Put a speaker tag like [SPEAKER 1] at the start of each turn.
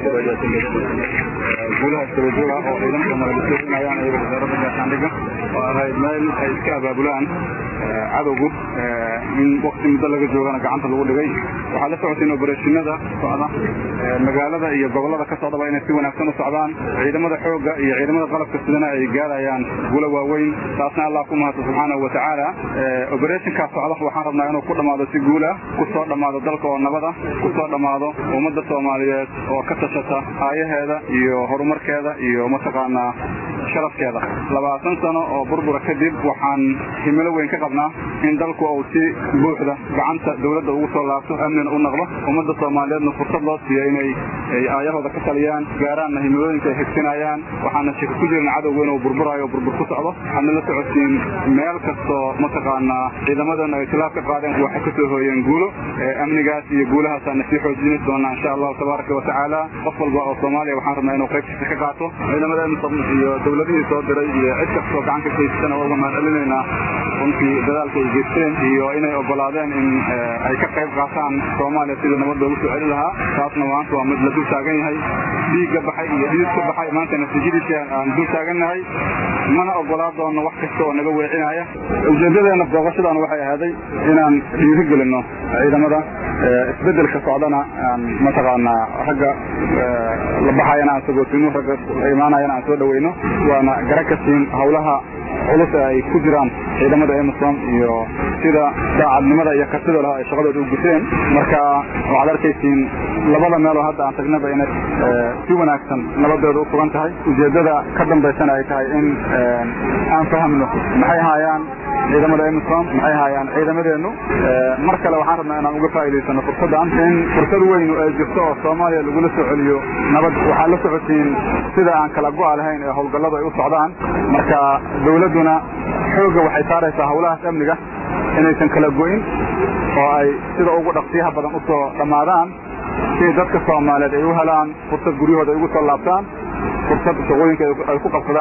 [SPEAKER 1] guulaha istabajooga oo ciidanka maradisoinayaan iyaga wasaaradda gaashaandhigga oo ahayd meel ay iska abaabulaan cadowgu in wakti muddo laga joogana gacanta lagu dhigay waxaad la socotiin obereshinada socda magaalada iyo gobollada ka socdaba inay si wanaagsan u socdaan ciidamada xoogga iyo ciidamada qalabka sidana ay gaarayaan guulo waaweyn taasna allah ku mahadsan subxaanahu watacaala obereshinkaa socda waxaan rabnaa inuu ku dhammaado si guulah ku soo dhammaado dalka oo nabada ku soo dhammaado ummadda soomaaliyeed oo ka tashata aayaheeda iyo horumarkeeda iyo mataqaanaa sharafkeeda labaatan sano oo burbura kadib waxaan himilo weyn ka qabnaa in dalku uu si buuxda gacanta dawladda ugu soo laabto amnina u noqdo ummadda soomaaliyeedna fursad loo siiyo inay aayahooda ka taliyaan gaaraanna himilooyinka ay xigsinayaan waxaana shaki ku jirna cadowga inuu burburayo o burbur ku socdo waxaadna la socotiin meel kastoo mataqaanaa ciidamadeena ay tilaab ka qaadeen waxay ka soo hooyeen guulo amnigaas iyo guulahaasaana sii xoojini doonaa insha allahu tabaaraka wa tacaala qof walba oo soomaaliya waxaan rabnaa inuu qaybtiisa ka qaato ciidamada iyo dawladihii soo diray iyo cid kastoo gacan ka geysatana waa uga mahad celinaynaa runtii dadaalka ay geysteen iyo inay ogolaadeen in ay ka qayb qaataan soomaaliya sidii nabad loogu soo celi lahaa taasna maanta waa mid la dul taagan yahay dhiigga baxay iyo dhiid ka baxay maanta natiijadiisa aan dul taagannahay mana ogolaa doono wax kasta oo naga weecinaya ujeedadeena booqashadan waxay ahaaday inaan dhiiri gelinno ciidamada isbedelka socdana aan mataqaanaa ragga la baxayana aan sagootino ragga imaanayana aan soo dhaweyno waana gara ka siin hawlaha culus ee ay ku jiraan ciidamada emerson iyo sida daacadnimada iyo kartida leh ay shaqadooda u guteen marka waxaad arkaysiin labada meeloo hadda aan tagnaba inay si wanaagsan nabadooda u sugan tahay ujeeddada ka dambaysana ay tahay in aan fahamno maxay haayaan ciidamada emerson maxay haayaan ciidamadeennu mar kale waxaan rabnaa inaan uga faa'idaysano fursaddan in fursad weynu ay jirto oo soomaaliya lagula soo celiyo nabad waxaad la socotiin sida aan kala go'a lahayn ee howlgalladu ay u socdaan marka dawladduna xoogga waxay saaraysaa hawlahaas amniga inaysan kala go'in oo ay sida ugu dhaqsiyaha badan u soo dhammaadaan si dadka soomaaliyeed ay u helaan fursad guryahooda ay ugu soo laabtaan fursad shaqooyinka ay ku qabsadaan